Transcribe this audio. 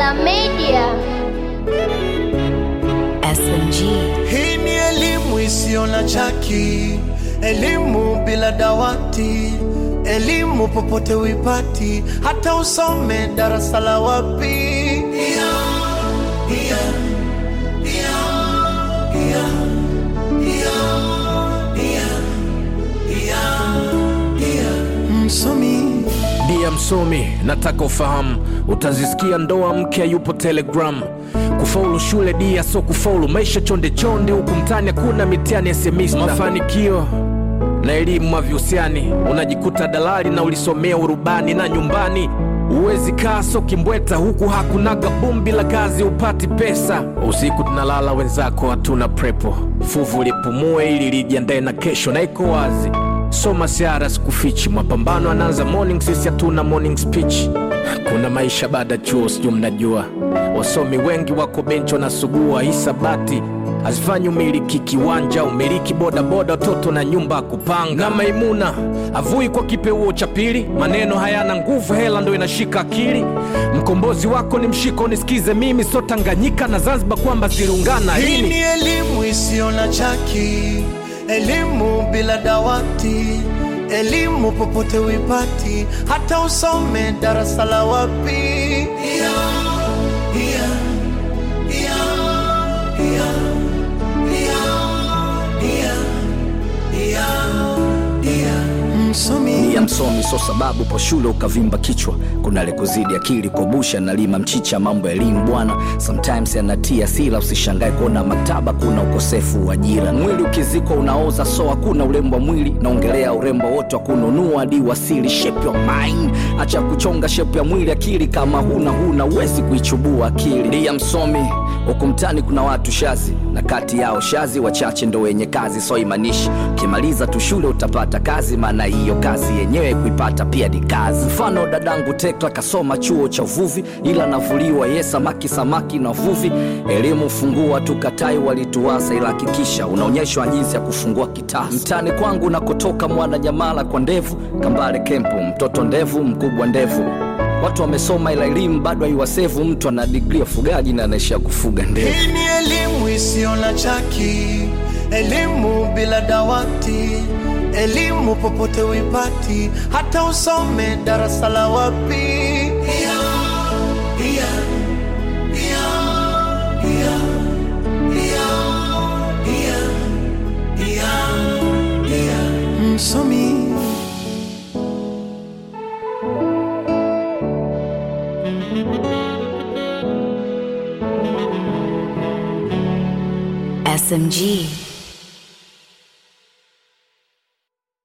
Killer Media. SMG. Hii ni elimu isiyo na chaki, elimu bila dawati, elimu popote uipati, hata usome darasa la wapi. Yeah, yeah, yeah, yeah, yeah, yeah, yeah, yeah. Msomi Dia msomi, nataka ufahamu, utazisikia ndoa mke yupo Telegram. Kufaulu shule dia, so kufaulu maisha chonde chonde, huku mtani hakuna mitihani ya semista. Mafanikio na elimu havihusiani, unajikuta dalali na ulisomea urubani na nyumbani Uwezi kaa so kimbweta huku hakunaga bumbi la kazi upati pesa. Usiku tunalala wenzako hatuna prepo, fuvu lipumue ili lijiandae na kesho, na iko wazi soma siara sikufichi, mapambano anaanza morning, sisi hatuna morning speech. Kuna maisha baada ya chuo, sijui mnajua, wasomi wengi wako benchi wanasugua hisabati hazifanyi umiliki kiwanja, umiliki bodaboda, watoto na nyumba ya kupanga. Na Maimuna avui kwa kipeuo cha pili, maneno hayana nguvu, hela ndo inashika akili. Mkombozi wako ni mshiko, nisikize mimi, so Tanganyika na Zanzibar kwamba ziliungana Hii lini? ni elimu isiyo na chaki, elimu bila dawati, elimu popote uipati, hata usome darasa la wapi. Yeah, yeah, yeah, yeah, yeah, yeah, yeah, yeah. Msomi ya msomi so sababu po shule ukavimba kichwa kuna lekuzidi akili kobusha nalima mchicha mambo ya elimu bwana sometimes yanatia sila usishangae kuona maktaba kuna ukosefu wa ajira mwili ukizikwa unaoza so hakuna urembo wa mwili naongelea urembo wote wa kununua hadi wasili shape your mind acha kuchonga shape ya mwili akili kama huna huna uwezi kuichubua akili ndiya msomi huku mtani kuna watu shazi na kati yao shazi wachache ndo wenye kazi so imanishi ukimaliza tu shule utapata kazi maana hiyo kazi yenyewe kuipata pia ni kazi mfano dadangu tekla kasoma chuo cha uvuvi ila navuliwa ye samaki samaki na uvuvi elimu fungua tukatai walituasa ila hakikisha unaonyeshwa jinsi ya kufungua kitasa mtani kwangu nakotoka mwana nyamala kwa ndevu kambale kempu mtoto ndevu mkubwa ndevu watu wamesoma ila elimu bado haiwasevu mtu ana digri ya ufugaji na anaishia kufuga ndevu Hii ni elimu isiyo na chaki, elimu bila dawati, elimu popote uipati, hata usome darasa la wapi. Yeah, yeah, yeah, yeah, yeah, yeah, yeah, yeah. Msomi SMG.